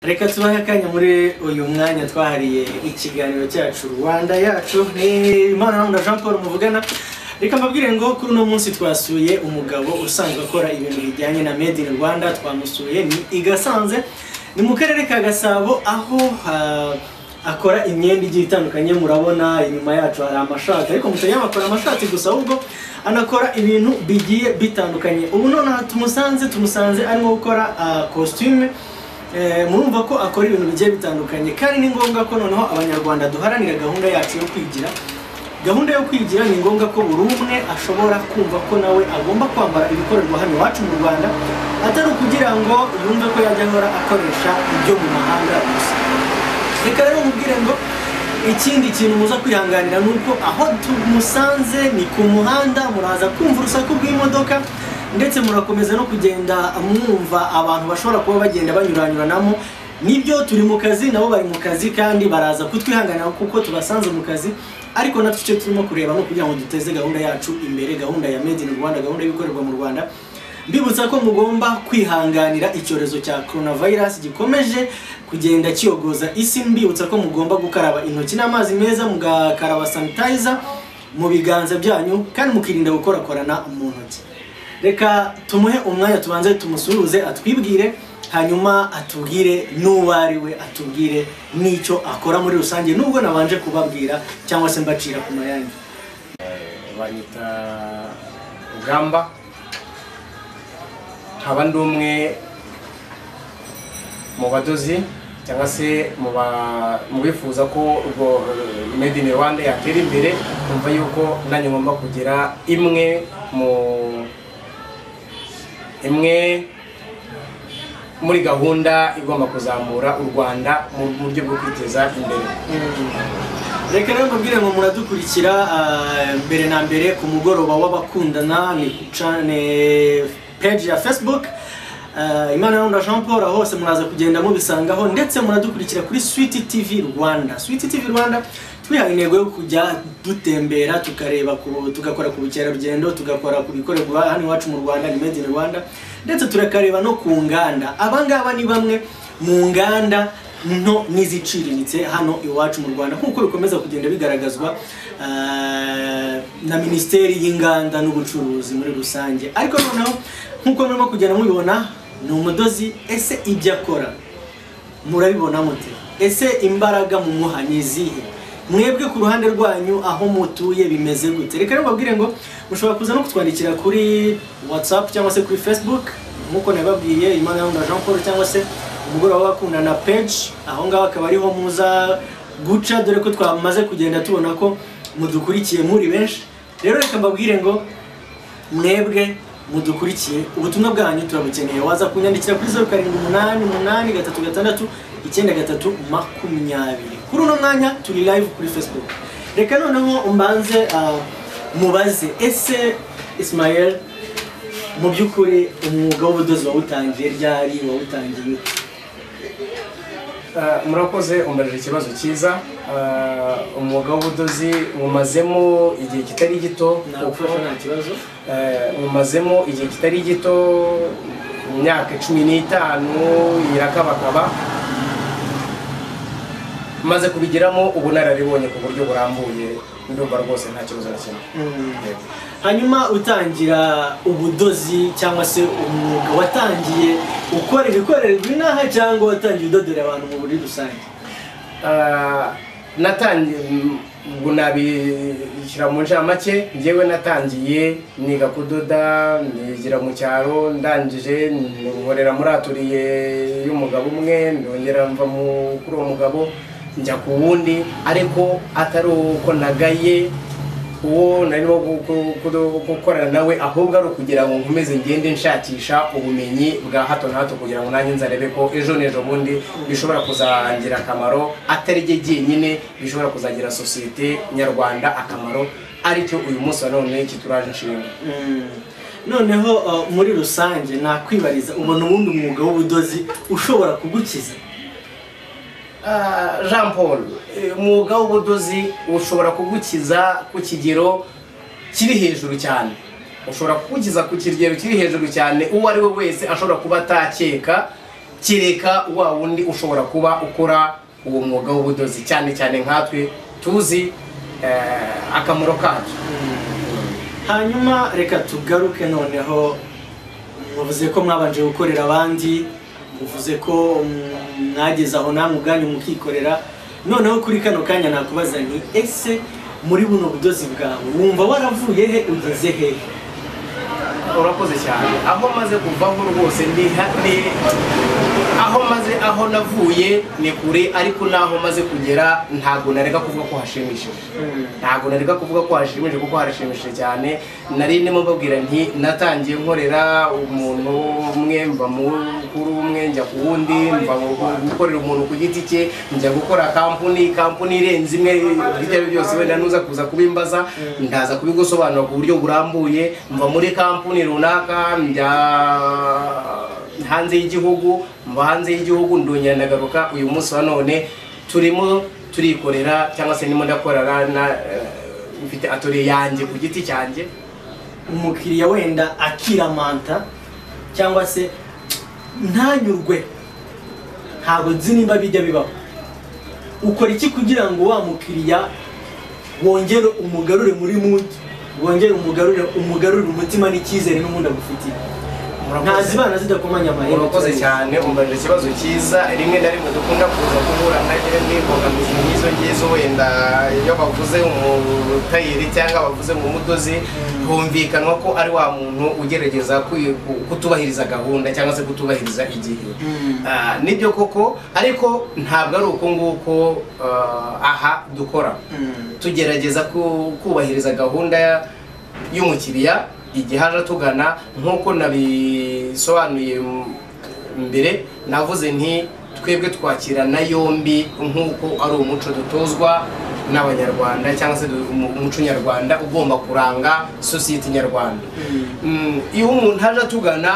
reka tubahe akanya muri uyu mwanya twahariye ikiganiro cyacu rwanda yacu ni imana jean paul muvugana reka mbabwire ngo kuri uno munsi twasuye umugabo usanzwe akora ibintu bijyanye na made in rwanda twamusuye ni i gasanze ni mu karere ka gasabo aho ah, akora imyenda igiye itandukanye murabona inyuma yacu hari amashati ariko mutanyama akora amashati gusa ahubwo anakora ibintu bigiye bitandukanye ubu nonaha tumusanze tumusanze arimo gukora kositime murumva ko akora ibintu bigiye bitandukanye kandi ni ngombwa ko noneho abanyarwanda duharanira gahunda yacu yo kwigira gahunda yo kwigira ni ngombwa ko buri umwe ashobora kumva ko nawe agomba kwambara ibikorerwa hano iwacu mu rwanda atari ukugira ngo yumve ko yajya ahora akoresha ibyo mu mahanga gusa reka rero mubwire ngo ikindi kintu muza kwihanganira ni uko aho tumusanze ni ku muhanda muraza kumva urusaku rw'imodoka ndetse murakomeza no kugenda mwumva abantu bashobora kuba bagenda banyuranyuranamo nibyo turi mu kazi nabo bari mu kazi kandi baraza kutwihanganira kuko tubasanze mu kazi ariko natwe icyo turimo kureba ni ukugira ngo duteze gahunda yacu imbere gahunda ya made in rwanda gahunda y'ibikorerwa mu rwanda mbibutsa ko mugomba kwihanganira icyorezo cya coronavirus gikomeje kugenda kiyogoza isi mbibutsa ko mugomba gukaraba intoki n'amazi meza mugakaraba sanitizer mu biganza byanyu kandi mukirinda gukorakorana mu ntoki reka tumuhe umwanya tubanze tumusuhuze atwibwire hanyuma atubwire n'uwo ari we atubwire n'icyo akora muri rusange nubwo nabanje kubabwira cyangwa se mbacira ku mayange banyita rugamba nkaba ndi umwe mu badozi cyangwa se mu ba- mu bifuza ko ubwo eh, made in rwanda yatera imbere kumva yuko nanjye ngomba kugira imwe mu imwe muri gahunda igomba kuzamura u rwanda mu buryo bwo kwiteza imbere reka rero mbabwire ngo muradukurikira ah, mbere na mbere ku mugoroba w'abakundana ni ku cane- page ya facebook Ah, imana yaronda jean paul aho hose muraza kugenda mubisangaho ndetse muradukurikira kuri sweet tv rwanda sweet tv rwanda twihaye intego yo kujya dutembera tukareba ku- tugakora ku bukerarugendo tugakora ku bikorerwa hano iwacu mu rwanda ni made in rwanda ndetse turakareba no ku nganda abangaba ni bamwe mu nganda nto n'iziciriritse hano iwacu mu rwanda nk'uko bikomeza kugenda bigaragazwa ah, na minisiteri y'inganda n'ubucuruzi muri rusange ariko noneho nk'uko murimo kugenda mubibona ni umudozi ese ibyo akora murabibona mute ese imbaraga mu muha ni izihe mwebwe ku ruhande rwanyu aho mutuye bimeze gute reka rero mbabwire ngo mushobora kuza no kutwandikira kuri whatsapp cyangwa se kuri facebook nk'uko nabibabwiye imana na jean paul cyangwa se umugoroba w'abakundana na page aho ngaho akaba ariho muza guca dore ko twamaze kugenda tubona ko mudukurikiye muri benshi rero reka mbabwire ngo mwebwe mudukurikiye ubutumwa bwanyu turabukeneye waza kunyandikira kuri zeru karindwi umunani umunani gatatu gatandatu icyenda gatatu makumyabiri kuri uno mwanya turi live kuri facebook reka noneho mbanze ah, mubaze ese ismael mu by'ukuri umwuga w'ubudozi wawutangiye ryari wawutangiye ute? Eh, murakoze umbaje ikibazo cyiza Eh, umwuga w'ubudozi mumazemo igihe kitari gito nagufasha nta kibazo Eh, mumazemo igihe kitari gito mu myaka cumi n'itanu irakabakaba maze kubigiramo ubunararibonye ku buryo burambuye ndumva rwose nta kibazo na kimwe Yego. hanyuma utangira ubudozi cyangwa se umwuga watangiye ukora ibikorerwa inaha cyangwa watangiye udodera abantu mu muri rusange Ah, natangiye m- ubwo nabishyira mu ncamake njyewe natangiye niga kudoda nigira mu cyaro ndangije nkorera muri aturiye y'umugabo umwe ndongera mva mu- kuri uwo mugabo njya ku wundi ariko atari uko nagaye uwo narimo gu- gu- gu- gukorana nawe ahubwo ari ukugira ngo nkomeze ngende nshakisha ubumenyi bwa hato na hato kugira ngo nanjye nzarebe ko ejo n'ejo bundi bishobora kuzagira akamaro atari jye jyenyine bishobora kuzagira sosiyete nyarwanda akamaro aricyo uyu munsi wa none kituraje inshinga noneho uh, muri rusange nakwibariza ubona ubundi umwuga w'ubudozi ushobora kugukiza Ah, jean paul eh, umwuga w'ubudozi ushobora kugukiza ku kigero kiri hejuru cyane ushobora kugukiza ku kigero kiri hejuru cyane uwo ari we wese ashobora kuba atakeka kereka wa wundi ushobora kuba ukora uwo mwuga w'ubudozi cyane cyane nkatwe tuzi eh, akamaro kacu hanyuma reka tugaruke noneho muvuze ko mwabanje gukorera abandi muvuze ko mm, mwageze aho namwe ubwanyu mukikorera noneho kuri kano kanya nakubaza nti ese muri buno budozi bwawe wumva waravuye he ugeze hehe urakoze cyane aho maze kuvaho rwose ni ha- ni- aho maze aho navuye ni kure ariko n'aho maze kugera ntabwo nareka kuvuga ko hashimishije ntabwo nareka kuvuga ko hashimishije kuko harashimishije cyane nari ndimo mbabwira nti natangiye nkorera umuntu umwe mva mu kuri umwe njya ku wundi mva mu gukorera umuntu ku giti cye njya gukora kampuni kampuni irenze imwe ibyo ari byo byose wenda nuza kuza kubimbaza ndaza kubigusobanura ku buryo burambuye mva muri kampuni runaka njya hanze y'igihugu mba hanze y'igihugu ndongera ndagaruka uyu munsi wa none turimo turikorera cyangwa se ndimo ndakorera na eh, mfite atoriye yanjye ku giti cyanjye umukiriya wenda akiramanta cyangwa se ntanyurwe ntabwo nzi nimba bijya bibaho ukora iki kugira ngo wa mukiriya wongere umugarure muri muti wongere umugarure umugarure umutima n'icyizere n'ubundi agufitiye nta zibana zidakomanya amahembe murakoze cyane umbaje ikibazo cyiza rimwe na rimwe dukunda kuza guhura na ryo n'imbogamizi nk'izo ngizo wenda iyo bavuze umutayeri cyangwa bavuze mu mudozi humvikanwa ko ari wa muntu ugerageza kwi- ku- kutubahiriza gahunda cyangwa se kutubahiriza igihe Mm. Ah, nibyo koko ariko ntabwo ari uko nguko ah, aha dukora Mm. tugerageza ku- kubahiriza gahunda ya- y'umukiriya igihe aje atugana nk'uko nabisobanuye m- mbere navuze nti twebwe twakirana yombi nk'uko ari umuco dutozwa n'abanyarwanda cyangwa se du- umu- umuco nyarwanda ugomba kuranga sosiyete nyarwanda Mm, iyo umuntu aje atugana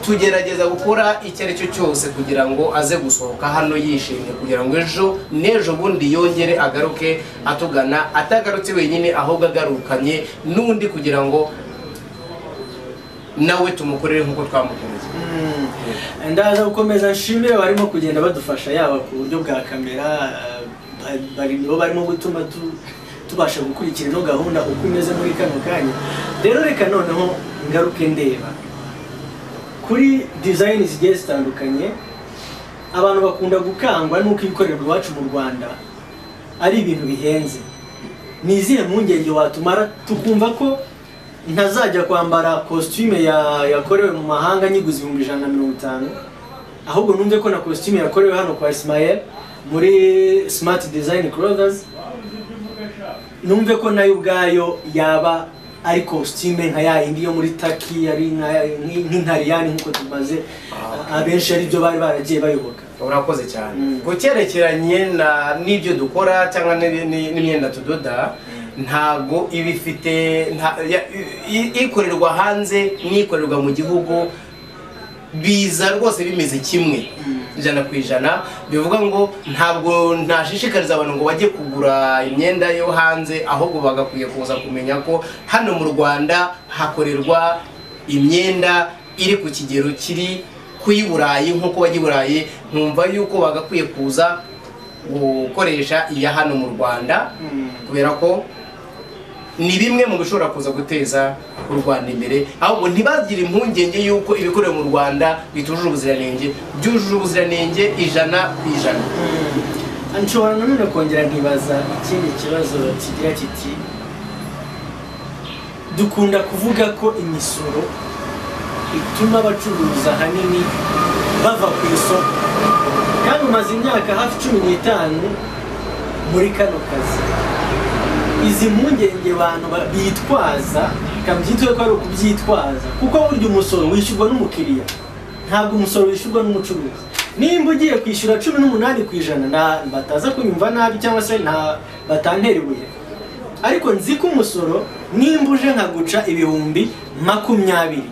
tugerageza gukora icyo ari cyo cyose kugira ngo aze gusohoka hano yishimye kugira ngo ejo n'ejo bundi yongere agaruke atugana atagarutse wenyine ahubwo agarukanye n'undi kugira ngo nawe tumukorere nk'uko twamukunze Mm. ndaza gukomeza nshimire barimo kugenda badufasha yaba ku buryo bwa kamera eh, ba- bari nibo barimo gutuma tu- tubasha gukurikira ino gahunda uko imeze muri kano kanya rero reka noneho ngaruke ndeba kuri dizayini zigiye zitandukanye abantu bakunda gukangwa n'uko ibikorerwa iwacu mu rwanda ari ibintu bihenze ni izihe mpungenge watumara tukumva ko ntazajya kwambara kositime ya- yakorewe mu mahanga nyiguze ibihumbi ijana na mirongo itanu ahubwo numve ko na kositime yakorewe hano kwa Ismael muri Smart Design Clothes numve ko nayo ubwayo yaba ari kositime nka ya yindi yo muri taki ari nka- nk- nk'intariyani nk'uko tumaze abenshi ari byo bari baragiye bayoboka urakoze cyane Mm. ku cyerekeranye na- n'ibyo dukora cyangwa n'ibi- ni- n'imyenda tudoda ntago iba ifite nta- ya- i- i- ikorerwa hanze n'ikorerwa mu gihugu biza rwose bimeze kimwe ijana ku ijana bivuga ngo ntabwo ntashishikariza abantu ngo bajye kugura imyenda yo hanze ahubwo bagakwiye kuza kumenya ko hano mu rwanda hakorerwa imyenda iri ku kigero kiri ku y'i burayi nk'uko bajya i burayi nkumva yuko bagakwiye kuza gukoresha iya hano mu rwanda kubera ko ni bimwe mu bishobora kuza guteza u rwanda imbere ahubwo ntibagire impungenge y'uko ibikorera mu rwanda bitujuje ubuziranenge byujuje ubuziranenge ijana ku ijana nshobora nanone kongera nkibaza ikindi kibazo kigira kiti dukunda kuvuga ko imisoro ituma abacuruza ahanini bava ku isoko kandi umaze imyaka hafi cumi n'itanu muri kano kazi izi mpungenge bantu ba- bitwaza kabyitwe ko ari ukubyitwaza kuko burya umusoro wishyurwa n'umukiriya ntabwo umusoro wishyurwa n'umucuruzi nimba ugiye kwishyura cumi n'umunani ku ijana na- bataza kunyumva nabi cyangwa se nta batantera ibuye ariko nzi ko umusoro nimba uje nkaguca ibihumbi makumyabiri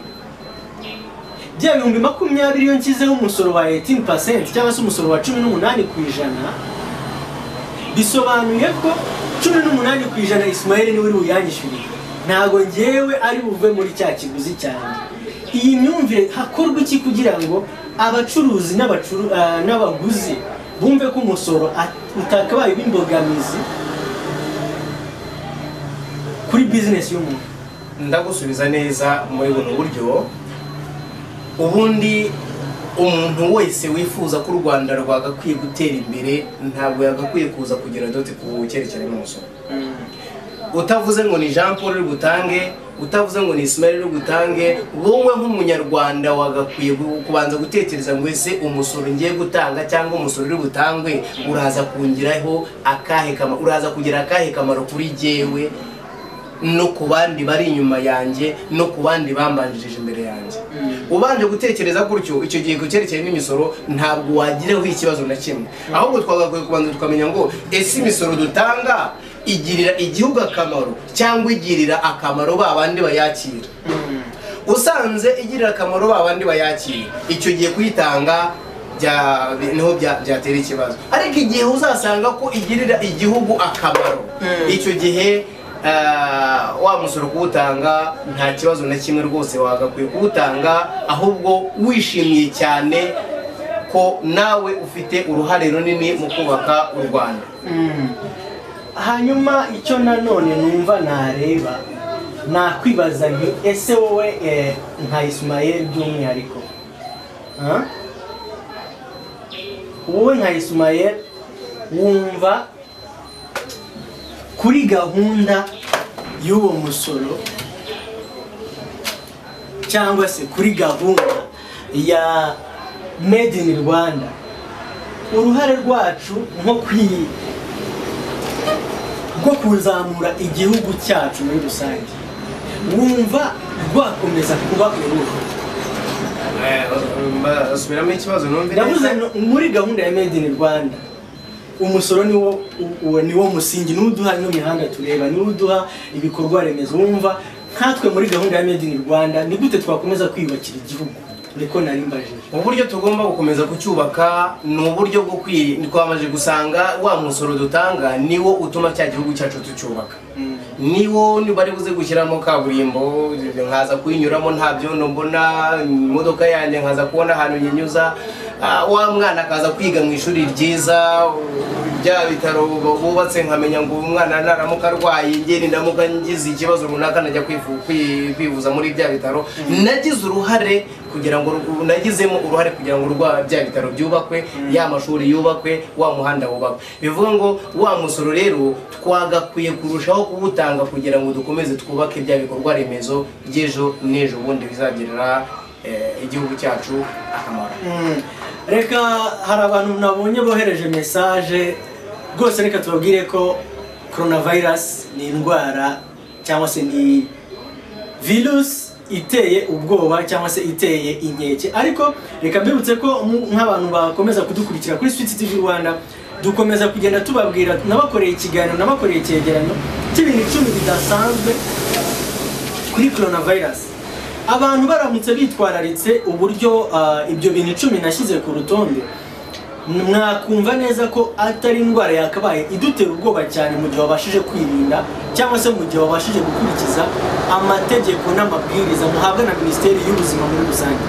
bya bihumbi makumyabiri iyo nshyizeho umusoro wa 18% cyangwa se umusoro wa cumi n'umunani ku ijana bisobanuye ko cumi n'umunani ku ijana Ismael niwe uri buyanyishyurire ntabwo ngewe ari buve muri cya kiguzi cyanjye iyi myumvire hakorwa iki kugira ngo abacuruzi n'abacuru- ah, n'abaguzi bumve ko umusoro at- utakabaye uba imbogamizi kuri bizinesi y'umuntu ndagusubiza neza muri buno buryo ubundi umuntu wese wifuza ko u rwanda rwagakwiye gutera imbere ntabwo yagakwiye kuza kugira dote ku cyerekezo n'umusoro utavuze ngo ni jean paul uri butange utavuze ngo ni ismail uri butange wowe nk'umunyarwanda wagakwiye gu- kubanza gutekereza ngo ese umusoro ngiye gutanga cyangwa umusoro uri butangwe uraza kungiraho akahe kamaro uraza kugira akahe kamaro kuri jyewe no ku bandi bari inyuma yanjye no ku bandi bambanjirije imbere yanjye ubanje gutekereza gutyo icyo gihe ku cyerekeranye n'imisoro ntabwo wagiraho ikibazo na kimwe ahubwo twagakwiye kubanza tukamenya ngo ese imisoro dutanga igirira igihugu akamaro cyangwa igirira akamaro ba bandi bayakira usanze igirira akamaro ba bandi bayakira icyo gihe kuyitanga bya- niho bya- byatera ikibazo ariko igihe uzasanga ko igirira igihugu akamaro Mm. icyo gihe ah, wa musoro kuwutanga nta kibazo na kimwe rwose wagakwiye kuwutanga ahubwo wishimiye cyane ko nawe ufite uruhare runini mu kubaka u rwanda hanyuma icyo nanone numva nareba nakwibaza nti ese wowe eh, nka isimayeli by'umwihariko Ah? wowe nka isimayeli wumva kuri gahunda y'uwo musoro cyangwa se kuri gahunda ya made in rwanda uruhare rwacu nko kwiyi rwo kuzamura igihugu cyacu muri rusange wumva rwakomeza kuba uruhu basubiramo ikibazo numve ndavuze no- muri gahunda ya made in rwanda umusoro niwo u- uwo niwo musingi niwo uduha ino mihanda tureba niwo uduha ibikorwa remezo wumva nkatwe muri gahunda ya made in rwanda ni gute twakomeza kwiyubakira igihugu niko nari mbajije uburyo tugomba gukomeza kucyubaka ni uburyo bwo kwi twamaze gusanga wa musoro dutanga niwo utuma cya gihugu cyacu tucyubaka niwo bari buze gushyiramo kaburimbo nkaza kuyinyuramo nta byondo mbona imodoka yanjye nkaza kubona ahantu nyinyuza Ah, wa mwana akaza kwiga mu ishuri ryiza bya bitaro bubatse nkamenya ngo umwana naramuka arwaye ngeni ndamuka ngize ikibazo runaka najya kwivu- kwi- kwivuza muri bya bitaro nagize uruhare kugira ngo ru- nagizemo uruhare kugira ngo urwa bya bitaro byubakwe ya mashuri yubakwe wa muhanda wubakwe bivuga ngo wa musoro rero twagakwiye kurushaho kuwutanga kugira ngo dukomeze twubake bya bikorwa remezo by'ejo n'ejo bundi bizagirira eh, igihugu cyacu akamaro Mm. reka hari abantu nabonye bohereje mesaje rwose reka tubabwire ko coronavirus ni indwara cyangwa se ni virusi iteye ubwoba cyangwa se iteye inkeke ariko reka mbibutse ko mu- nk'abantu bakomeza kudukurikira kuri switi tv rwanda dukomeza kugenda tubabwira nabakoreye ikiganiro nabakoreye icyegeranyo cy'ibintu icumi bidasanzwe kuri coronavirus abantu baramutse bitwararitse uburyo ah, ibyo bintu icumi nashyize ku rutonde mwakumva neza ko atari indwara yakabaye idutera ubwoba cyane mu gihe wabashije kwirinda cyangwa se mu gihe wabashije gukurikiza amategeko n'amabwiriza muhabwa na minisiteri y'ubuzima muri rusange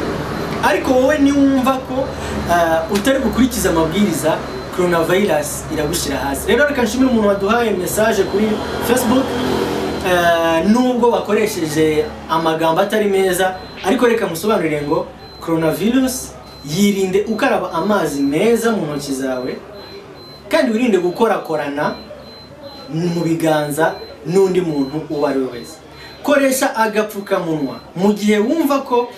ariko wowe niwumva ko ah, utari gukurikiza amabwiriza coronavirus iragushyira hasi rero reka nshimire umuntu waduhaye mesaje kuri facebook Eh, nubwo bakoresheje amagambo atari meza ariko reka musobanurire ngo coronavirus yirinde ukaraba amazi meza mu ntoki zawe kandi wirinde gukorakorana mu biganza n'undi muntu uwo ari we wese koresha agapfukamunwa mu gihe wumva ko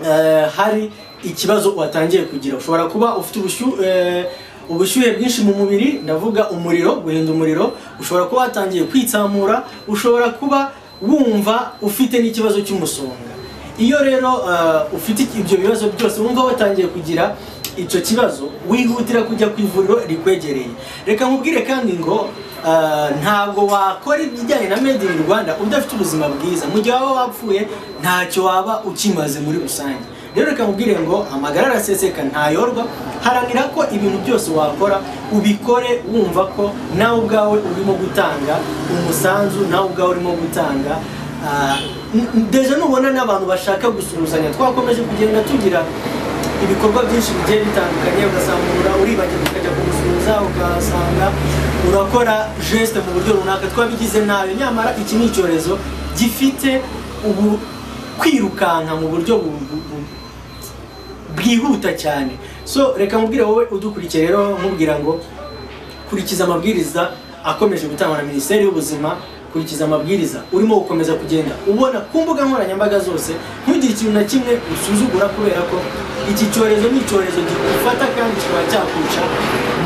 eh, hari ikibazo watangiye kugira ushobora kuba ufite ubushyuhe ubushyuhe bwinshi mu mubiri ndavuga umuriro guhinda umuriro ushobora kuba watangiye kwitsamura ushobora kuba wumva ufite n'ikibazo cy'umusonga iyo rero eh, ufite ibyo bibazo byose wumva watangiye kugira icyo kibazo wihutira kujya ku ivuriro rikwegereye reka nkubwire kandi ngo eh, ntabwo wakora ibijyanye na made in rwanda udafite ubuzima bwiza mu gihe waba wapfuye ntacyo waba ukimaze muri rusange rero reka nkubwire ngo amagara araseseka ntayorwa haranira ko ibintu byose wakora ubikore wumva ko nawe ubwawe urimo gutanga umusanzu nawe ubwawe urimo gutanga Ah, n- n- deja nubona n'abantu bashaka gusuhuzanya twakomeje kugenda tugira ibikorwa byinshi bigiye bitandukanye ugasanga uribagirwa ukajya kumusuhuza ugasanga urakora jesite mu buryo runaka twabigize nabi nyamara iki ni icyorezo gifite ubu kwirukanka mu buryo bu- bu- bu- bwihuta cyane so reka mubwire wowe udukurikiye rero mubwira ngo kurikiza amabwiriza akomeje gutangwa na minisiteri y'ubuzima kurikiza amabwiriza urimo gukomeza kugenda ubona ku mbuga nkoranyambaga zose ntugire ikintu na kimwe usuzugura kubera ko iki cyorezo ni icyorezo gifata kandi kikaba cyakwica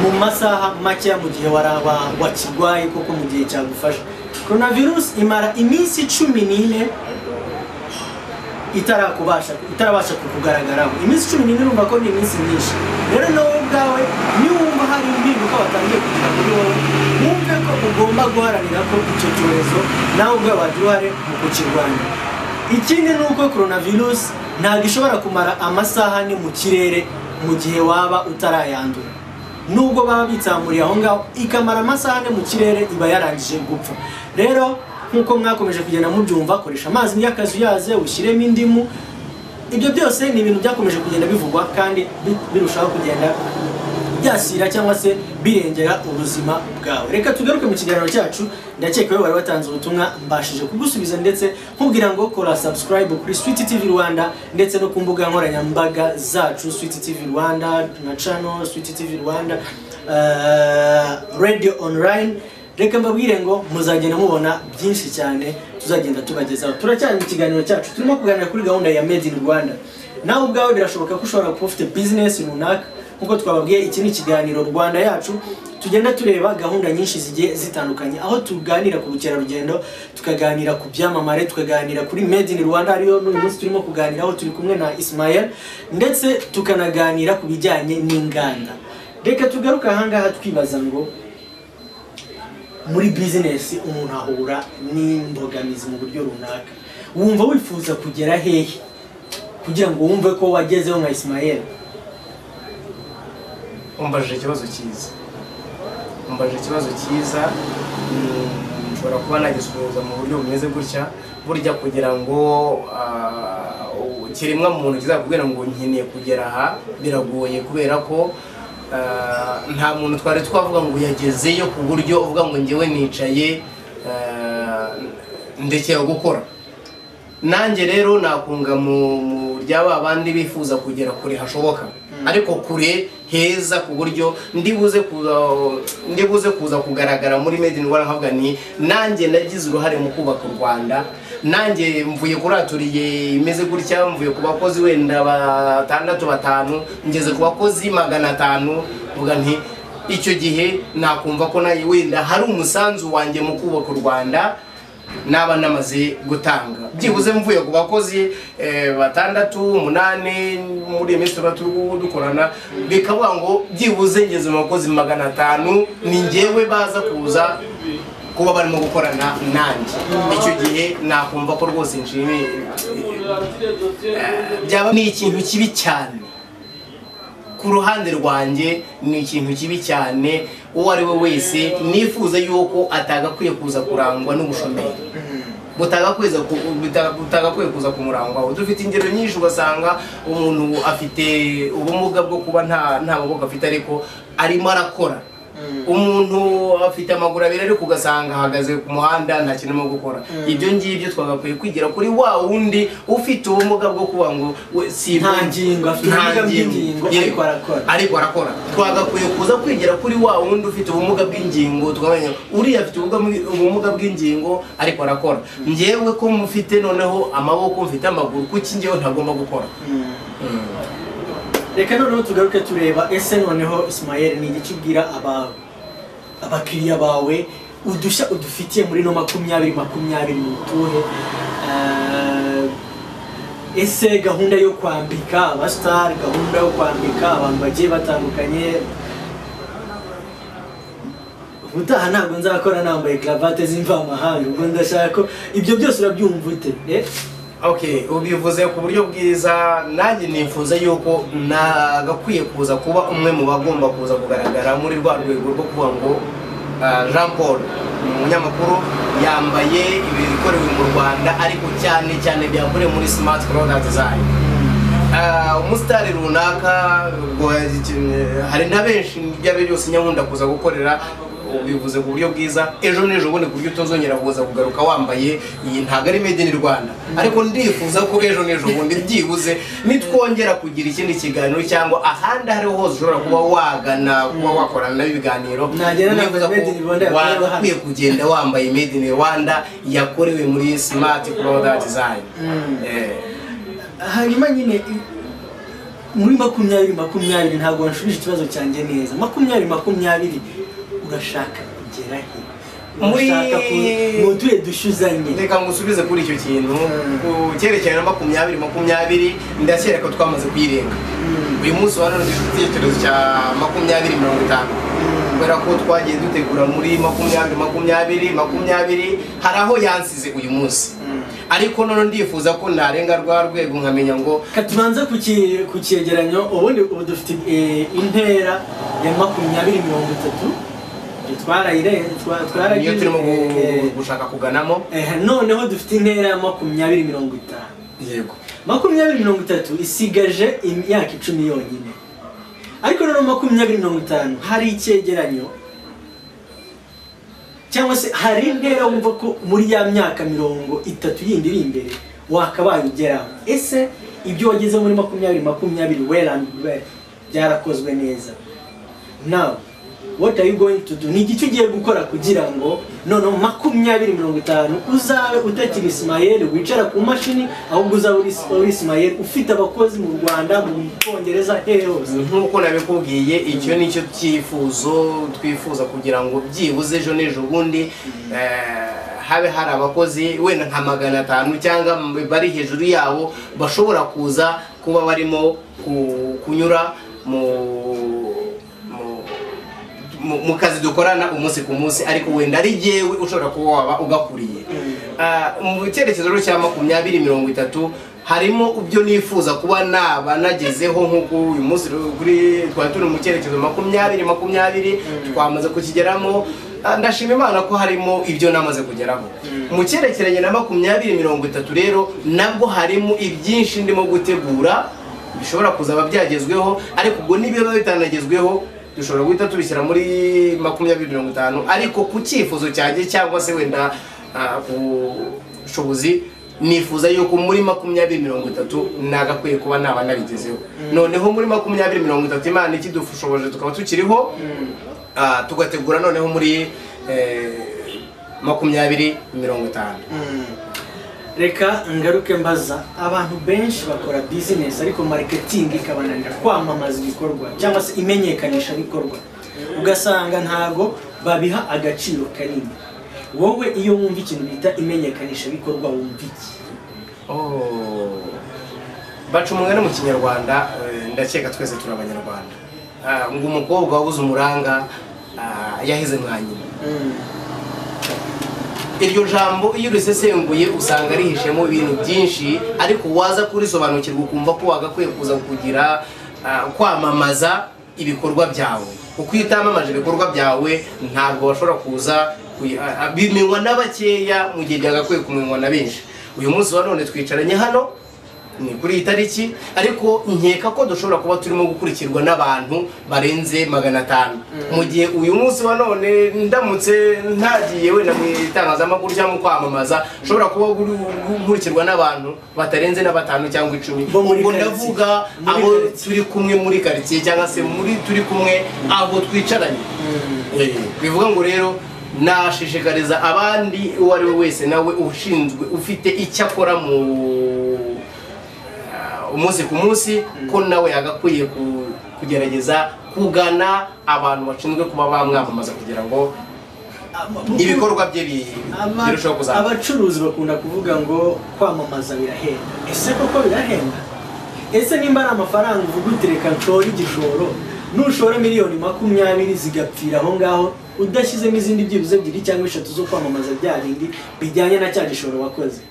mu masaha makeya mu gihe waraba wakirwaye koko mu gihe cyagufasha coronavirus imara iminsi cumi n'ine itarakubasha itarabasha kukugaragaraho iminsi cumi n'ine urumva ko ni iminsi myinshi rero nawe ubwawe niwumva hari impinduka watangiye kugira kuri wowe wumve ko ugomba guharanira ko icyo cyorezo nawe ubwawe wagira uruhare mu kukirwanya ikindi ni uko coronavirus ntabwo ishobora kumara amasaha ane mu kirere mu gihe waba utarayandura nubwo baba bitsamuriye aho ngaho ikamara amasaha ane mu kirere iba yarangije gupfa rero nk'uko mwakomeje kugenda mubyumva koresha amazi y'akazu yaze ushyiremo indimu ibyo byose ni ibintu byakomeje kugenda bivugwa kandi bi- birushaho kugenda byasira cyangwa se birengera ubuzima bwawe reka tugaruke mu kiganiro cyacu ndakeka ko bari watanze ubutumwa mbashije kugusubiza ndetse nkubwira ngo kora subscribe kuri Sweet TV Rwanda ndetse no ku mbuga nkoranyambaga zacu Sweet TV Rwanda na channel Sweet TV Rwanda eh, radio online reka mbabwire ngo muzagenda mubona byinshi cyane tuzagenda tubagezaho turacyari mu kiganiro cyacu turimo kuganira kuri gahunda ya made in Rwanda nawe ubwawe birashoboka ko ushobora kuba ufite business runaka nk'uko twababwiye iki ni ikiganiro rwanda yacu tugenda tureba gahunda nyinshi zigiye zitandukanye aho tuganira ku bukerarugendo tukaganira ku byamamare tukaganira kuri made in rwanda ariyo n'uyu munsi turimo kuganiraho turi kumwe na ismael ndetse tukanaganira ku bijyanye n'inganda reka tugaruke ahangaha twibaza ngo muri bizinesi umuntu ahura n'imbogamizi mu buryo runaka wumva wifuza kugera hehe kugira ngo wumve ko wagezeho nka ismael umbajije ikibazo cyiza umbajije ikibazo cyiza mm, nshobora kuba nagisubiza mu buryo bumeze gutya burya kugira ngo ah, ikiremwa muntu kizakubwira ngo nkeneye kugera aha biragoye kubera ko ah, nta muntu twari twavuga ngo yagezeyo ku buryo uvuga ngo ngewe nicaye ah, ndekera gukora nanjye rero nakunga mu mu rya ba bandi bifuza kugera kure hashoboka ariko kure heza ku buryo ndibuze kuza ndibuze kuza kugaragara muri made in rwanda nkavuga ni nanjye nagize uruhare mu kubaka u rwanda nanjye mvuye kuraturiye imeze gutya mvuye ku bakozi wenda batandatu batanu ngeze ku bakozi magana atanu mvuga nti icyo gihe nakumva ko nawe wenda hari umusanzu wanjye mu kubaka u rwanda naba namaze gutanga byibuze mvuye ku bakozi eh, batandatu umunani muri iyi minsi tuba turi dukorana bikavuga ngo byibuze ngeze mu bakozi magana atanu ni ngewe baza kuza kuba barimo gukorana nanjye icyo gihe nakumva ko rwose nshimiye eh, byaba ni ikintu kibi cyane ku ruhande rwanjye ni ikintu kibi cyane uwo ari we wese nifuza yuko atagakwiye kuza kurangwa n'ubushomeri butagakweza ku- buta- butagakwiye kuza kumurangwaho dufite ingero nyinshi ugasanga umuntu afite ubumuga bwo kuba nta nta maboko afite ariko arimo arakora umuntu afite amaguru abiri ariko ugasanga ahagaze ku muhanda nta kintu arimo gukora ibyo ngibyo twagakwiye kwigira kuri wa wundi ufite ubumuga bwo kuba ngo we- si Nta ngingo, afite nta ubumuga ngingo. bw'ingingo, Yego. ariko arakora. ariko arakora twagakwiye kuza kwigira kuri wa wundi ufite ubumuga bw'ingingo tukamenya uriya afite ubumuga- ubumuga bw'ingingo ariko arakora ngewe ko mufite noneho amaboko mfite amaguru kuki ngewe ntagomba gukora reka noneho tugaruke tureba ese noneho ismael ni igice ubwira aba- abakiriya bawe udushya udufitiye muri no makumyabiri makumyabiri ni utuhe Eh, ese gahunda yo kwambika abasitari gahunda yo kwambika abantu bagiye batandukanye ubutaha ntabwo nzakora nambaye karavate z'imvamahanga ubwo ndashaka ko ibyo byose urabyumva ute Eh, okay ubivuze ku buryo bwiza nanjye nifuza yuko nagakwiye kuza kuba umwe mu bagomba kuza kugaragara muri rwa rwego rwo kuvuga ngo ah, jean paul ni umunyamakuru yambaye ibikorewe mu rwanda ariko cyane cyane byakorewe muri smart product zayo Ah, umusitari runaka ubwo hari na benshi ibyo ari byo byose nyabunda kuza gukorera bivuze ku buryo bwiza ejo n'ejo bundi ku buryo utazongera kuza kugaruka wambaye iyi ntabwo ari made in rwanda ariko ndifuza ko ejo n'ejo bundi byibuze nitwongera kugira ikindi kiganiro cyangwa ahandi ariho hose ushobora kuba wagana kuba wakorana nabo ibiganiro Nagera navuga ndifuza made in Rwanda yakorewe ko hano. wakwiye kugenda wambaye made in rwanda yakorewe muri smart product design Mm. Eh. hanyuma nyine i- muri makumyabiri makumyabiri ntabwo wanshubije ikibazo cyanjye neza makumyabiri makumyabiri urashaka kugera he Muri- urashaka ku- mu tuye dushuzanye reka ngusubize kuri icyo kintu ku cyerekezo na makumyabiri makumyabiri ndakeka ko twamaze kuyirenga Mm. uyu munsi wa none dufite icyerekezo cya makumyabiri mirongo itanu kubera ko twagiye dutegura muri makumyabiri makumyabiri makumyabiri hari aho yansize uyu munsi Mm. ariko none ndifuza ko narenga rwa rwego nkamenya ngo Ka tubanze ku ki- ku cyegeranyo ubundi ubu dufite eh, intera ya makumyabiri mirongo itatu twarayire- twa- niyo twaragize, turimo gu- eh, gushaka kuganamo eh, noneho dufite intera ya makumyabiri mirongo itanu yego makumyabiri mirongo itatu isigaje imyaka icumi yonyine ariko noneho makumyabiri mirongo itanu hari icyegeranyo cyangwa se hari intera wumva ko muri ya myaka mirongo itatu yindi iri imbere wakabaye ugeraho ese ibyo wageze muri makumyabiri makumyabiri well and well byarakozwe neza now what are you going to do ni iki ugiye gukora kugira ngo noneho makumyabiri mirongo itanu uzabe utakiri isimayeri wicara ku mashini ahubwo uzabe uri- uri isimayeri ufite abakozi mu rwanda mu bwongereza hehe hose nk'uko nabikubwiye icyo ni cyo cyifuzo twifuza kugira ngo byibuze ejo n'ejo bundi eh, habe hari abakozi wenda nka magana atanu cyangwa m- bari hejuru yabo bashobora kuza kuba barimo ku- kunyura mu mu- mu- mu kazi dukorana umunsi ku munsi ariko wenda ari jyewe ushobora kuba waba ugakuriye Ah, mu cyerekezo rero cya makumyabiri mirongo itatu harimo ibyo nifuza kuba naba nagezeho nk'uko uyu munsi rero kuri twari turi mu cyerekezo makumyabiri makumyabiri twamaze kukigeramo Ah, ndashima imana ko harimo ibyo namaze kugeraho mu cyerekeranye na makumyabiri mirongo itatu rero nabwo harimo ibyinshi ndimo gutegura bishobora kuzaba byagezweho ariko ubwo n'ibiba bitanagezweho dushobora guhita tubishyira muri makumyabiri mirongo itanu ariko ku cyifuzo cyanjye cyangwa se wenda ah, ku bushobozi nifuza yuko muri makumyabiri mirongo itatu nagakwiye kuba naba nabigezeho noneho muri makumyabiri mirongo itatu imana ikidushoboje tukaba tukiriho ah, tugategura noneho muri eh, makumyabiri mirongo itanu reka ngaruke mbaza abantu benshi bakora bizinesi ariko mariketingi ikabananira kwamamaza ibikorwa cyangwa se imenyekanisha bikorwa ugasanga ntago babiha agaciro kanini wowe iyo wumva ikintu bita imenyekanisha bikorwa wumva iki Oh. baca umugani mu kinyarwanda eh, ndakeka twese turi abanyarwanda Ah, ngo umukobwa wabuze umuranga ah, yahize mwa nyina iryo jambo iyo urisesenguye usanga rihishemo ibintu byinshi ariko waza kurisobanukirwa ukumva ko wagakwiye kuza kugira ah, kwamamaza ibikorwa byawe uko iyo utamamaje ibikorwa byawe ntabwo bashobora kuza kuyi- ah, ah, bimenywa na bakeya mu gihe byagakwiye kumenywa na benshi uyu munsi wa none twicaranye hano ni kuri iyi tariki ariko nkeka ko dushobora kuba turimo gukurikirwa n'abantu barenze magana atanu mu gihe uyu munsi wa none ndamutse ntagiye wenda mu itangazamakuru cyangwa mu kwamamaza nshobora kuba guri- gukurikirwa n'abantu batarenze na batanu cyangwa icumi Bo muri ubwo quartier. ndavuga Muri abo quartier. turi kumwe muri karitsiye cyangwa se muri turi kumwe abo twicaranye Eh, bivuga ngo rero nashishikariza abandi uwo ari we wese nawe ushinzwe ufite icyo akora mu ah, umunsi ku munsi ko nawe yagakwiye ku- kugerageza kugana abantu bashinzwe kuba bamwamamaza kugira ngo ibikorwa bye bi- Aba- birusheho kuzamuka abacuruzi bakunda kuvuga ngo kwamamaza birahenda ese koko birahenda ese nimba ari amafaranga uvuga uti reka nshore igishoro nushora miliyoni makumyabiri zigapfira aho ngaho udashyizemo izindi byibuze ebyiri cyangwa eshatu zo kwamamaza bya bindi bijyanye na cya gishoro wakoze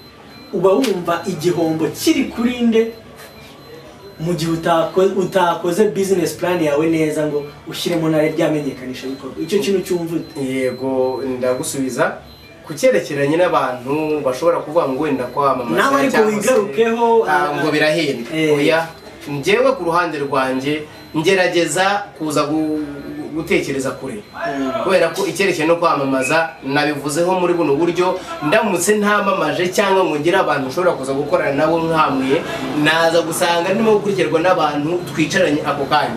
uba wumva igihombo kiri kuri nde mu gihe utako- utakoze bizinesi purani yawe neza ngo ushyiremo na rya menyekanisha bikorwa icyo kintu cyumva ute yego ndagusubiza ku cyerekeranye n'abantu bashobora kuvuga ngo wenda kwamamaza Nawe ariko cyangwa se, wigarukeho, ah, ah, ngo birahenda eh. oya njyewe ku ruhande rwanjye ngerageza kuza gu- gutekereza kure kubera ko icyerekezo no kwamamaza nabivuzeho muri buno buryo ndamutse ntamamaje cyangwa ngo ngire abantu ushobora kuza gukorana nabo nkamuye naza gusanga ndimo gukurikirwa n'abantu twicaranye ako kanya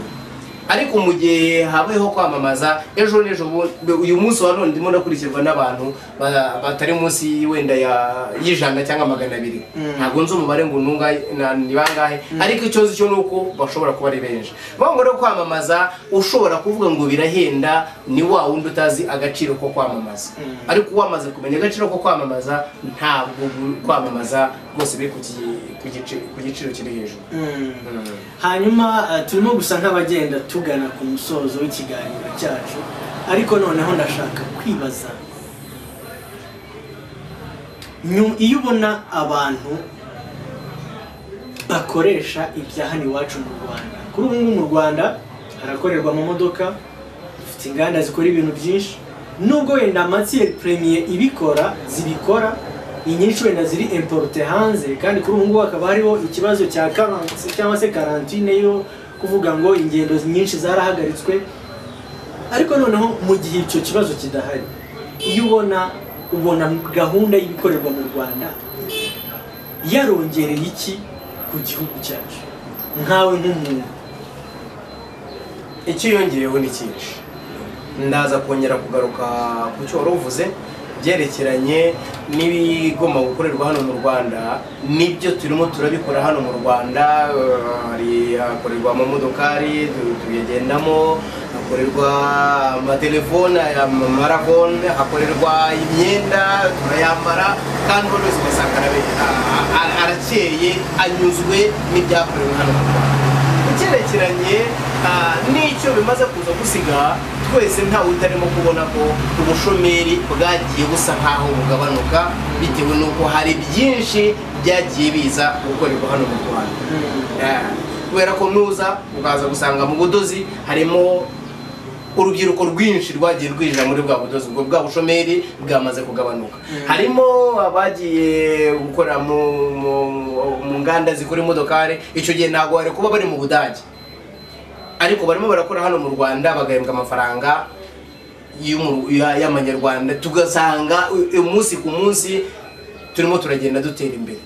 ariko mu gihe habayeho kwamamaza ejo n'ejo bundi uyu munsi wa none ndimo ndakurikirwa n'abantu ba- batari munsi wenda ya- y'ijana cyangwa magana abiri Mm. ntabwo nzi umubare ngo ni ungahe- na- ni bangahe ariko ikibazo cyo ni uko bashobora kuba ari benshi bamwe rero kwamamaza ushobora kuvuga ngo birahenda ni wa wundi utazi agaciro ko kwamamaza Mm. ariko wamaze kumenya agaciro ko kwamamaza ntabwo bu- kwamamaza rwose biri ku gi- ku gici- ku giciro kiri hejuru hanyuma eh, turimo gusa nk'abagenda tugana ku musozo w'ikiganiro cyacu ariko noneho ndashaka kwibaza Nyu- iyo ubona abantu bakoresha ibya hano iwacu mu rwanda kuri ubu ngubu mu rwanda harakorerwa amamodoka dufite inganda zikora ibintu byinshi nubwo wenda amatiyeri premiye ibikora zibikora inyinshi wenda ziri imporute hanze kandi kuri ubu ngubu hakaba hariho ikibazo cya karansi cyangwa se karantine yo kuvuga ngo ingendo nyinshi zarahagaritswe ariko noneho mu gihe icyo kibazo kidahari iyo ubona ubona gahunda y'ibikorerwa mu rwanda yarongereye iki ku gihugu cyacu nkawe nk'umuntu icyiyongeyeho ni cyinshi ndaza kongera kugaruka ku cyo wari uvuze byerekeranye n'ibigomba gukorerwa hano mu rwanda nibyo turimo turabikora hano mu rwanda eh, hari hakorerwa amamodokari tu- tuyagendamo hakorerwa amatelefone aya marafone hakorerwa imyenda turayambara kandi buri wese ugasanga arabe- a- a- a- arakeye anyuzwe n'ibyakorewe hano mu rwanda ugerekeranye ah, n'icyo bimaze kuza gusiga twese ntawe utarimo kubona ko ubushomeri bwagiye busa nkaho bugabanuka bitewe n'uko hari byinshi byagiye biza gukorerwa hano mu rwanda Eh, kubera ko nuza ukaza gusanga mu budozi harimo urubyiruko rwinshi rwagiye rwinjira muri bwa budozi ubwo bwa bushomeri bwamaze kugabanuka harimo abagiye gukora mu, mu, mu nganda zikora imodokari icyo gihe ntabwo bari kuba bari mu budage ariko barimo barakora hano mu rwanda bagahembwa amafaranga y'umu- ya- y'amanyarwanda tugasanga u- umunsi ku munsi turimo turagenda dutera imbere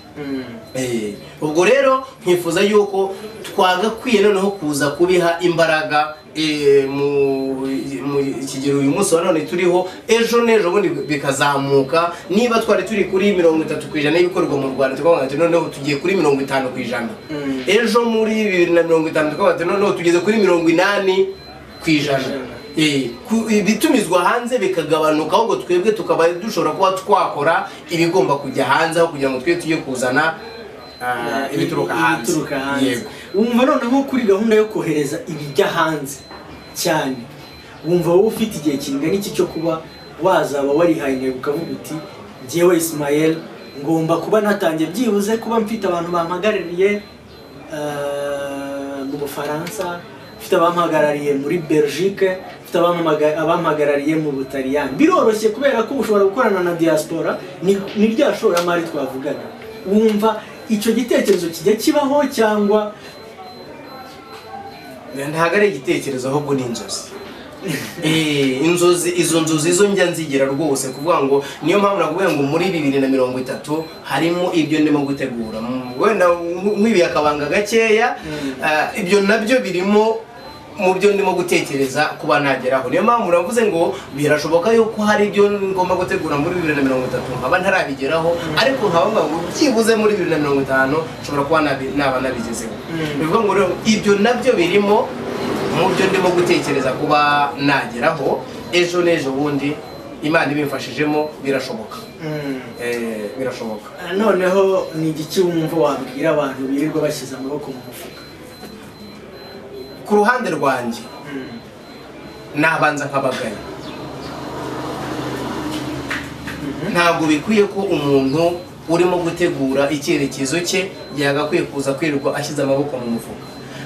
Eh, ubwo rero nkifuza yuko twagakwiye noneho kuza kubiha imbaraga eh, mu mu kigero uyu munsi wa none turiho ejo n'ejo bundi bikazamuka niba twari turi kuri mirongo itatu ku ijana y'ibikorerwa mu rwanda tukavuga ati noneho tugiye kuri mirongo itanu ku ijana Mm. ejo muri bibiri na mirongo itanu tukavuga ati noneho tugeze kuri mirongo inani ku ijana Eh, ku- ibitumizwa hanze bikagabanuka ahubwo twebwe tukaba dushobora kuba twakora ibigomba kujya hanze aho kugira ngo twe tujye kuzana ah, ibituruka hanze ibituruka hanze Yego. wumva noneho kuri gahunda yo kohereza ibijya hanze cyane wumva wowe ufite igihe kingana iki cyo kuba wazaba warihaye intego ukavuga uti njyewe isimayeli ngomba kuba natangiye byibuze kuba mfite abantu bampagarariye eh, mu bufaransa mfite abampagarariye muri belgique mfite abampamaga- abampagarariye mu butaliyani biroroshye kubera ko ushobora gukorana na diaspora ni ni rya shoramari twavugaga wumva icyo gitekerezo kijya kibaho cyangwa ntabwo ari igitekerezo ahubwo ni inzozi Eh, inzozi izo nzozi zo njya nzigera rwose kuvuga ngo niyo mpamvu nakuvuga ngo muri bibiri na mirongo itatu harimo ibyo ndimo gutegura Mm, wenda nkwibiye akabanga gakeya ah, ibyo nabyo birimo mu byo ndimo gutekereza kuba nageraho niyo mpamvu navuze ngo birashoboka yuko hari ibyo ngomba gutegura muri bibiri na mirongo itatu nkaba ntarabigeraho ariko nkaba mvuga ngo byibuze muri bibiri na mirongo itanu nshobora kuba nabi- naba nabigezeho Mm. bivuga ngo rero ibyo nabyo birimo mu byo ndimo gutekereza kuba nageraho ejo n'ejo bundi imana ibimfashijemo birashoboka Eh, birashoboka noneho ni igiki wumva wabwira abantu birirwa bashyize amaboko mu mufuka ku ruhande rwanjye nabanza nkabagaya ntabwo bikwiye ko umuntu urimo gutegura icyerekezo cye yagakwiye kuza kwirirwa ashyize amaboko mu mufuka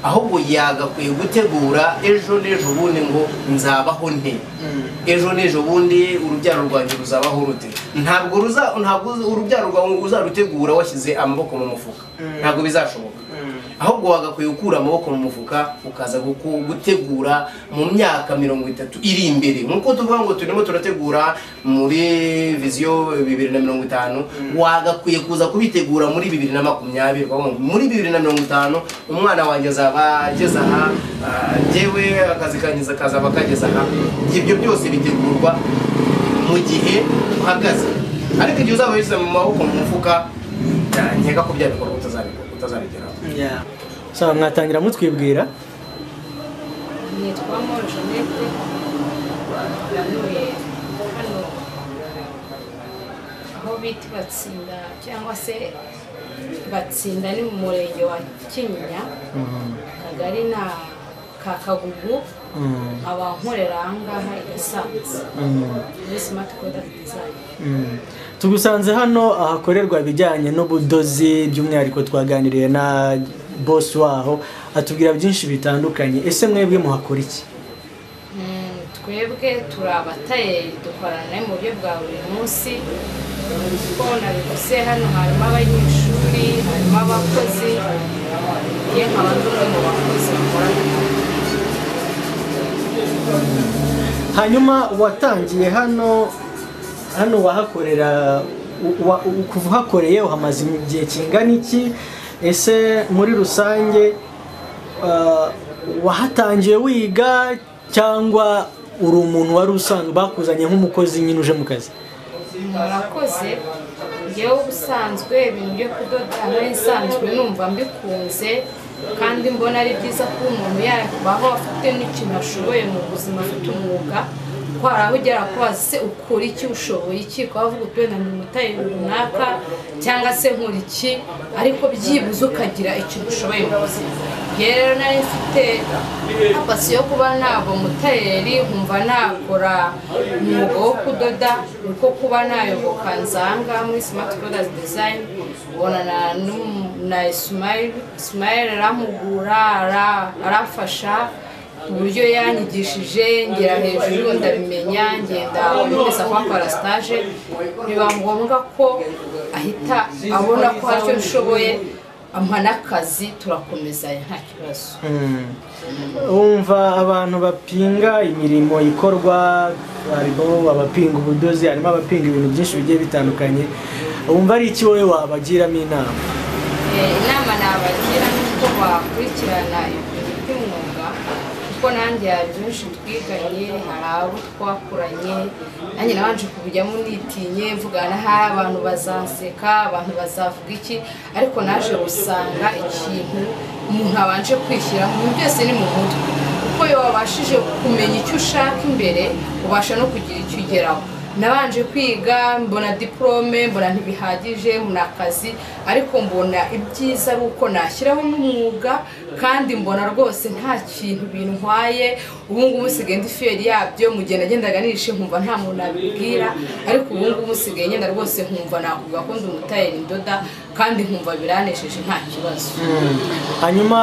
ahubwo yagakwiye gutegura ejo n'ejo bundi ngo nzabaho nte ejo n'ejo bundi urubyaro rwanjye ruzabaho rute ntabwo ruza ntabwo urubyaro rwawe uzarutegura washyize amaboko mu mufuka Mm. ntabwo bizashoboka ahubwo wagakwiye gukura amaboko mu mufuka ukaza guku- gutegura mu myaka mirongo itatu iri imbere nk'uko tuvuga ngo turimo turategura muri viziyo bibiri na mirongo itanu wagakwiye kuza kubitegura muri bibiri na makumyabiri kuvuga ngo muri bibiri na mirongo itanu umwana wanjye azaba ageze aha ah, njyewe akazi kanjye akazaba akageze aha ibyo byose bitegurwa mu gihe uhagaze ariko igihe uzaba wishyize mu maboko mu mufuka ya, nkeka ko bya bikorwa utazabikora utazabigeraho Yeah. So mwatangira mutwibwira nitwa moro jeannette nanuye hano aho bita batsinda cyangwa se batsinda ni mu murenge wa kinyinya akagari na ka kagugu abankorera ahangaha i gasanze muri simati prodakiti dizayini tugusanze hano ahakorerwa ibijyanye n'ubudozi by'umwihariko twaganiriye na boss waho atubwira byinshi bitandukanye ese mwebwe muhakora iki Mm, twebwe turi abatayeri dukorana nayo mu buryo bwa buri munsi kuko nabivuze hano harimo abanyeshuri harimo abakozi ye nkaba ndi umwe mu bakozi bakorana hanyuma watangiye hano hano wahakorera u- wa- u- kuva uhakoreye uhamaze igihe kingana iki ese muri rusange ah, wahatangiye wiga cyangwa uri umuntu wari usanzwe bakuzanye nk'umukozi nyine uje mu kazi murakoze njyewe ubusanzwe ibintu byo kudoda nari nsanzwe numva mbikunze kandi mbona ari byiza ko umuntu yabaho afite n'ikintu ashoboye mu buzima afite umwuga ko hari aho ugera kubaza se ukora iki ushoboye iki ukaba wavuga uti wenda ndi umutayi runaka cyangwa se nkora iki ariko byibuze ukagira ikintu ushoboye mu buzima njyewe rero nari mfite apasi yo kuba ntabwo mutayeri nkumva nakora umwuga wo kudoda uko kuba nayoboka nzanga muri smart products design ubonana n'umu- na Ismail- Ismail aramugura ara- arafasha uburyo yanyigishije ngera hejuru ndabimenya ngenda umeza kuhakora stage biba ngombwa ko ahita abona ko hari icyo nshoboye ampa n'akazi turakomezanya nta kibazo wumva abantu bapinga imirimo ikorwa harimo abapinga ubudozi harimo abapinga ibintu byinshi bigiye bitandukanye wumva ari iki wowe wabagiramo inama Eh, inama nabagira ni uko bakurikirana ibintu by'umwuga kuko nanjye hari benshi twiganye hari abo twakoranye nanjye nabanje kubijyamo nitinye mvuga na hari abantu bazaseka abantu bazavuga iki ariko naje gusanga ikintu umuntu abanje kwishyiraho ibintu byose ni mu mutwe kuko iyo wabashije kumenya icyo ushaka imbere ubasha no kugira icyo ugeraho nabanje kwiga mbona diporome mbona ntibihagije mbona akazi ariko mbona ibyiza ari uko nashyiraho n'umwuga kandi mbona rwose nta kintu bintwaye ubu ngubu nsigaye ndi fiyeri yabyo mu gihe nagendaga nishe nkumva nta muntu nabibwira ariko ubu ngubu nsigaye ngenda rwose nkumva nakuvuga ko ndi umutayeri ndoda kandi nkumva biranesheje nta kibazo hanyuma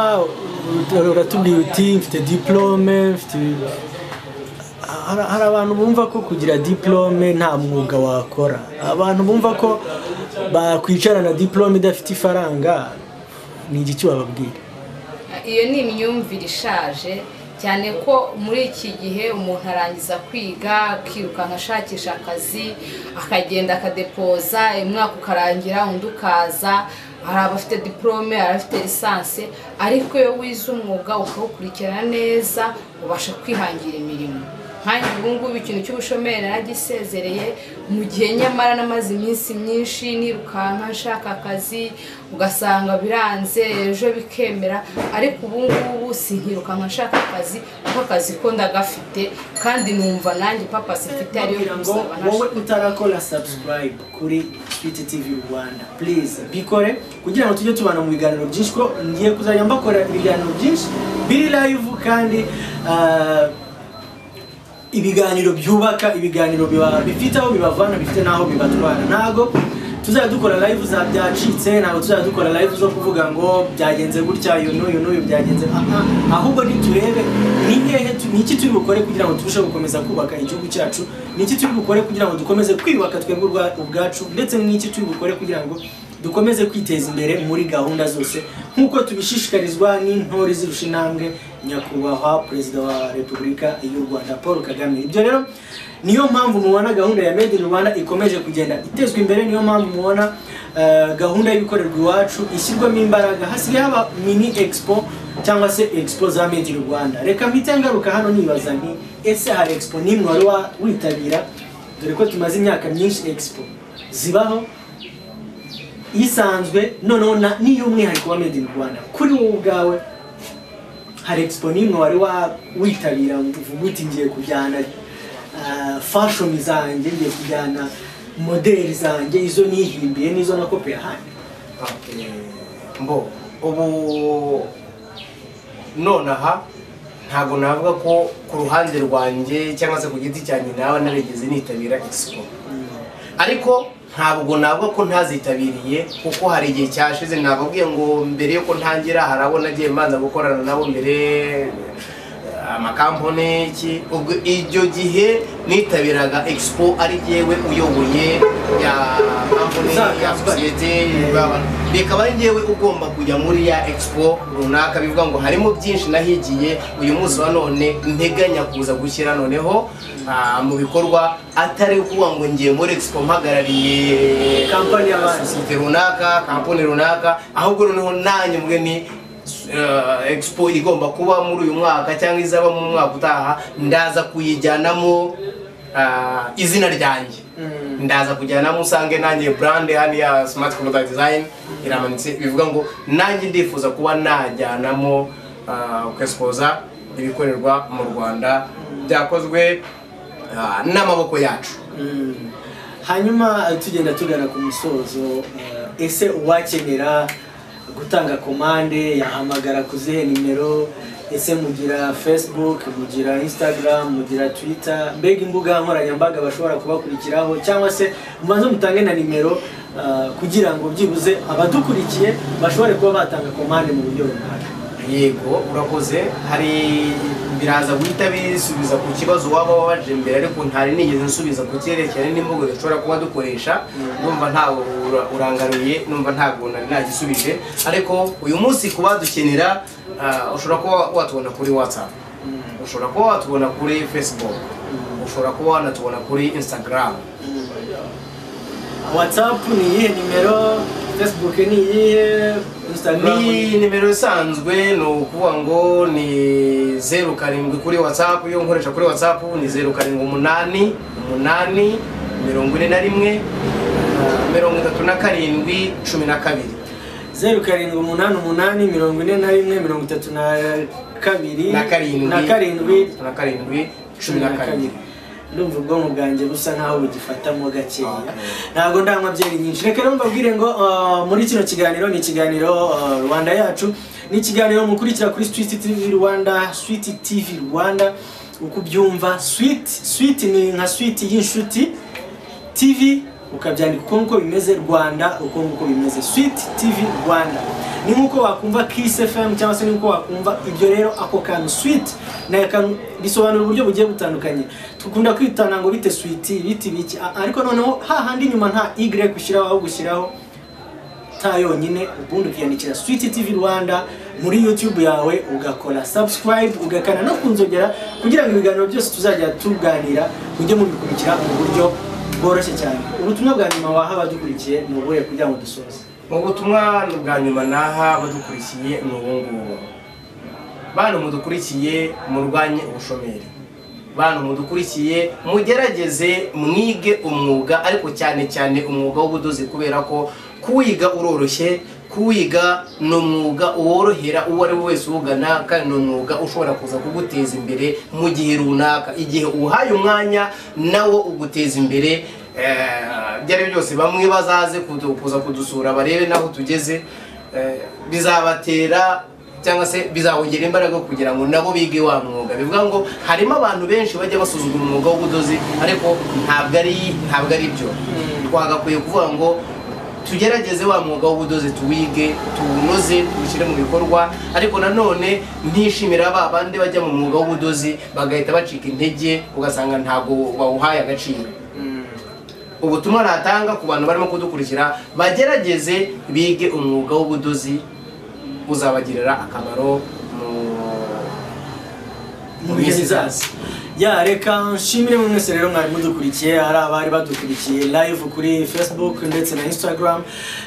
uratubwira uti mfite diplome mfite hari- hari abantu bumva ko kugira diplome nta mwuga wakora abantu bumva ko bakwicara na diplome idafite ifaranga ni igiki wababwira iyo ni imyumvire ishaje cyane ko muri iki gihe umuntu arangiza kwiga akirukanka ashakisha akazi akagenda akadepoza umwaka ukarangira undi ukaza hari abafite diporome hari abafite lisansi ariko iyo wize umwuga ukawukurikirana neza ubasha kwihangira imirimo nkanjye ubu ngubu ikintu cy'ubushomeri naragisezereye mu gihe nyamara namaze iminsi myinshi nirukanka nshaka akazi ugasanga biranze ejo bikemera ariko ubu ngubu sinkirukanka nshaka akazi kuko akazi ko ndagafite kandi numva nanjye papasi mfite ariyo gusaba wowe ntashaka utarakora subscribe kuri twit tv rwanda please bikore kugira ngo tujye tubana mu biganiro byinshi ko ngiye kuzajya mbakora ibiganiro byinshi biri live kandi ah, ibiganiro byubaka ibiganiro biba- bifite aho bibavana bifite n'aho bibatwara ntabwo tuzajya dukora live za byacitse ntabwo tuzajya dukora live zo kuvuga ngo byagenze gutya uyu n'uyu n'uyu byagenze aha ahubwo niturebe ni hehe tu- ni iki turi bukore kugira ngo turusheho gukomeza kubaka igihugu cyacu ni iki turi bukore kugira ngo dukomeze kwiyubaka twebwe ubwa- ubwacu ndetse n'iki turi bukore kugira ngo dukomeze kwiteza imbere muri gahunda zose nk'uko tubishishikarizwa n'intore zirusha intambwe nyakubahwa perezida wa repubulika y'u rwanda paul kagame ibyo rero niyo mpamvu mubona gahunda ya made in rwanda ikomeje kugenda itezwa imbere niyo mpamvu mubona eh, gahunda y'ibikorerwa iwacu ishyirwamo imbaraga hasigaye haba mini expo cyangwa se expo za made in rwanda reka mpite ngaruka hano nibaza nti ese hari expo n'imwe wari wa- witabira dore ko tumaze imyaka myinshi expo zibaho isanzwe noneho na- n'iy'umwihariko wa made in rwanda kuri wowe ubwawe hari expo n'imwe wari wa- witabira uvuga uti ngiye kujyana ah, fashion zanjye ngiye kujyana modeli zanjye izo nihimbiye n'izo nakopeye ahandi Okay. mbo ubu nonaha ntabwo navuga ko ku ruhande rwanjye cyangwa se ku giti cyanjye nawe narigeze nitabira expo ariko ntabwo navuga ko ntazitabiriye kuko hari igihe cyashize nababwiye ngo mbere yuko ntangira hari abo nagiye mbanza gukorana nabo mbere eh, amakampani iki ubwo icyo gihe nitabiraga expo ari jyewe uyoboye ya kampani ya sosiyete bikaba ari njyewe ugomba kujya muri ya expo runaka bivuga ngo harimo byinshi nahigiye uyu munsi wa none nteganya kuza gushyira noneho ah, mu bikorwa atari ukuvuga ngo ngiye muri expo mpagarariye Company y'abandi. sosiyete runaka kampani runaka ahubwo noneho nanjye mwe ni eh, expo igomba kuba muri uyu mwaka cyangwa izaba mu mwaka utaha ndaza kuyijyanamo ah, izina ryanjye ndaza kujyanamo usange nanjye brand hariya smart computer design iramanitse bivuga ngo nanjye ndifuza kuba najyanamo ah, kwesipoza ibikorerwa mu rwanda byakozwe ah, n'amaboko yacu hanyuma eh, tugenda tugana ku musozo eh, ese uwakenera gutanga komande yahamagara ku zihe nimero ese mugira facebook mugira instagram mugira twitter mbega imbuga nkoranyambaga bashobora kubakurikiraho cyangwa se mubanze mutange na nimero eh, kugira ngo byibuze abadukurikiye bashobore kuba batanga komande mu buryo runaka yego urakoze hari biraza guhita bisubiza ku kibazo waba wabaje imbere ariko ntari nigeze nsubiza ku cyerekeranye n'imvugo dushobora kuba dukoresha numva ntawe ura- urangaruye numva ntabwo nari nagisubije ariko uyu munsi ku badukenera ah, ushobora kuba watubona kuri whatsapp ushobora kuba watubona kuri facebook ushobora kuba wanatubona kuri instagram whatsapp ni iyihe nimero facebook ni iyihe instagram ni ni nimero isanzwe ni ukuvuga ngo ni zeru karindwi kuri watsapu iyo nkoresha kuri watsapu ni zeru karindwi umunani umunani mirongo ine na rimwe ah, mirongo itatu na karindwi cumi na kabiri zeru karindwi umunani umunani mirongo ine na rimwe mirongo itatu na kabiri na karindwi na karindwi na karindwi cumi na kabiri ndumva ubwonko bwanjye busa nkaho bugifatamo gakeya Okay. ntabwo ndanywa byeri nyinshi reka rero mbabwire ngo uh, muri kino kiganiro ni ikiganiro uh, rwanda yacu ni ikiganiro mukurikira kuri switi tv rwanda switi tv rwanda uko ubyumva switi switi ni nka switi y'inshuti tv ukabyandika uko nguko bimeze rwanda uko nguko bimeze switi tv rwanda ni nk'uko wakumva kiss fm cyangwa se ni nk'uko wakumva ibyo rero ako kantu switi ni akantu bisobanura uburyo bugiye butandukanye dukunda kwitana ngo bite switi bite biki a- ariko noneho hahandi inyuma nta y ushyiraho ahubwo ushyiraho ta yonyine ubundi ukiyandikira switi tv rwanda muri youtube yawe ugakora subscribe ugakana no kunzogera kugira ngo ibiganiro byose tuzajya tuganira mujye mubikurikira mu buryo bworoshye cyane ubutumwa bwa nyuma waha abadukurikiye ni ubuhe kugira ngo dusoze ubutumwa bwa nyuma naha abadukurikiye ni ubu ngubu bantu mudukurikiye murwanye ubushomeri bantu mudukurikiye mugerageze mwige umwuga ariko cyane cyane umwuga w'ubudozi kubera ko kuwiga uroroshye kuwiga ni umwuga worohera uwo ari we wese uwugana kandi ni umwuga ushobora kuza kuguteza imbere mu gihe runaka igihe uhaye umwanya nawo uguteza imbere Eh, ibyo ari byo byose bamwe bazaze kudu- kuza kudusura barebe n'aho tugeze Eh, bizabatera cyangwa se bizabongera imbaraga kugira ngo nabo bige wa mwuga bivuga ngo harimo abantu benshi bajya basuzugura umwuga w'ubudozi ariko ntabwo ari ntabwo ari byo twagakwiye kuvuga ngo tugerageze wa mwuga w'ubudozi tuwige tuwunoze tuwushyire mu bikorwa ariko nanone ntishimira ba bandi bajya mu mwuga w'ubudozi bagahita bacika intege ugasanga ntabwo bawuhaye agaciro ubutumwa natanga ku bantu barimo kudukurikira bagerageze bige umwuga w'ubudozi uzabagirira akamaro mu mu bihe bizaza ya reka nshimire mu mwese rero mwari mudukurikiye ari abari badukurikiye live kuri facebook ndetse na instagram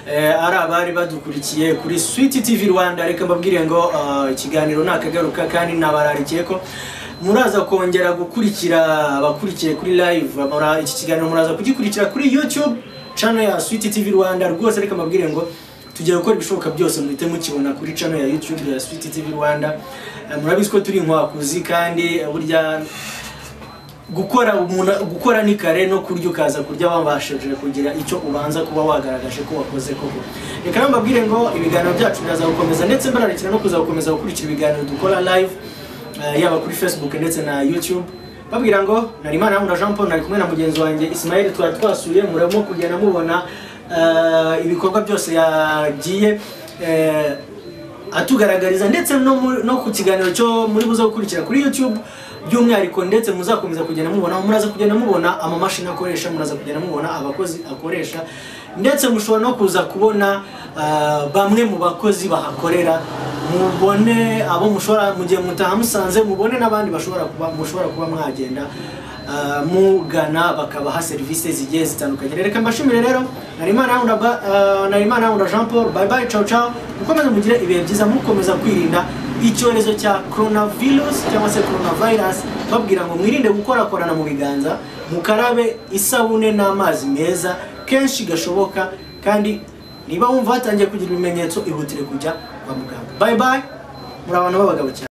eh, ari abari badukurikiye kuri switi tv rwanda reka mbabwire ngo ah, ikiganiro nakagaruka kandi nabararikiye ko muraza kongera gukurikira abakurikiye kuri live mura- iki kiganiro muraza kugikurikira kuri youtube channel ya switi tv rwanda rwose reka mbabwire ngo tugiye gukora ibishoboka byose muhite mukibona kuri channel ya youtube ya switi tv rwanda Eh, murabizi ko turi inkwakuzi kandi eh, burya gukora umuntu gukora ni kare no kurya ukaza kurya wabashije kugira icyo ubanza kuba wagaragaje ko wakoze koko reka rero mbabwire ngo ibiganiro byacu biraza gukomeza ndetse mbararikira no kuza gukomeza gukurikira ibiganiro dukora live eh, yaba kuri facebook ndetse na youtube babwira ngo nari imana na jean paul nari kumwe na mugenzi wanjye ismael twari twasuye muramo kugenda mubona eh, ibikorwa byose yagiye eh, atugaragariza ndetse no, mu- no ku kiganiro cyo muri buze gukurikira kuri youtube by'umwihariko ndetse muzakomeza kugenda mubona muraza kugenda mubona amamashini akoresha muraza kugenda mubona abakozi akoresha ndetse mushobora no kuza kubona ah, bamwe mu bakozi bahakorera mubone abo mushobora mu gihe mutaha musanze mubone n'abandi bashobora kuba mushobora kuba mwagenda ah, mugana bakabaha serivisi zigiye zitandukanye reka mbashimire rero narimana Roundabout, ah, narimana Roundabout jean paul bye bye ciao ciao mukomeze mugire ibihe byiza mukomeza kwirinda icyorezo cya coronavirus cyangwa se coronavirus babwira ngo mwirinde gukorakorana mu biganza mukarabe isabune n'amazi meza kenshi gashoboka kandi niba wumva hatangiye kugira ibimenyetso ihutire kujya kwa muganga bye bye muri abantu b'abagabo cyane